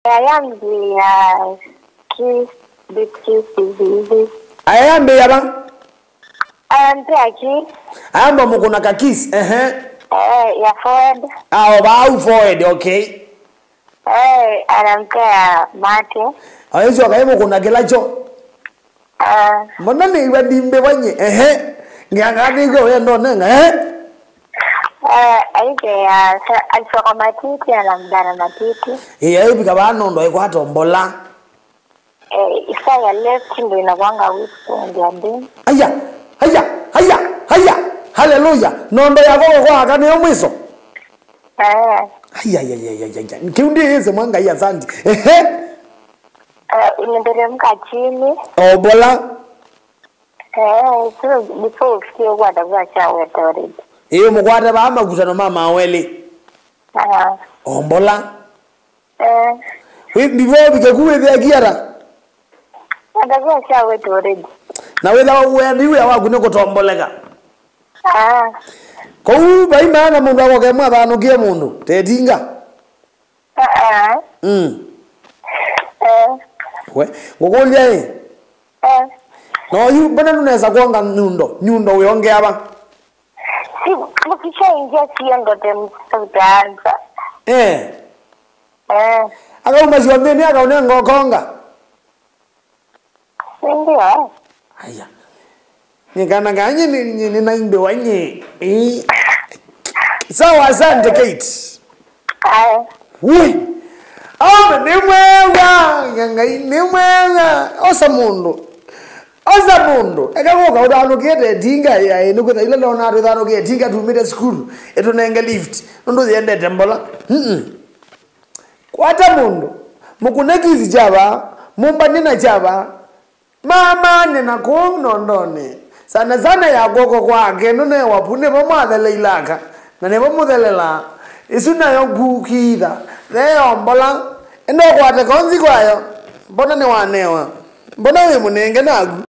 ayambi ya ki bikisizizi ayambe yaba ayambi aki ayamba mukuna kakisi ehe eh, ya forward awo bau forward okay eh, anampea mate awezo akaye mukuna kilacho Ah, mbona niwa dimbe wanye ehe ngiangadiko wendo nenga ehe eh, aike ya sa- alisoka matiti anamdana matiti iya ibika banondo ikwata ombola eh, isa ya left ndo inakwanga weekend ya ndini aya aya aya aya haleluya nondo yako kwaka niyo mwiso eh, aya aya aya aya kiundi hizi mwanga ya sandi ehe eh, inateremka chini obola eh, so before ufikie huko atakuwa shaweta already iyo mukwate bamakutano mama aweli Ah, ombola eh, ndivyo bikakuwethia kiara atakuwa shaweta already na witha wendi wia waku ni gutomboleka Ah, kou baimana mundu agoke mwathanukie mundu tetinga ah, ah, mm. eh, we ngukulia i eh. noyu mbona nunaweza kuonga nyundo nyundo wiongeaba Si, mkishaingia sio ndo temsa utaanza eh eh, akauma cionthini akaune ngokonga si ndio eh? aya nikana kanye ninaimbe wanye Eh. sawa asante kate Aya. we ome ni mwega nyangai ni mwega osa mundu osa mundu ekagoka uthanukiete tinga yae nikwitha ile ndona atu ithanukie tinga tumite cukuru itunenge lift nundu thiendete mbola Mm-mm. kwata mundu mukunekisi chava mumbanina chava mamane na kuu nondone sana sana ya goko kwake nune wapune vamwathele ilaka na nivamuthelela isu nayo ngukitha theyo mbola endokwate konzi kwayo mbona ni wanewa mbona wi munenge nagu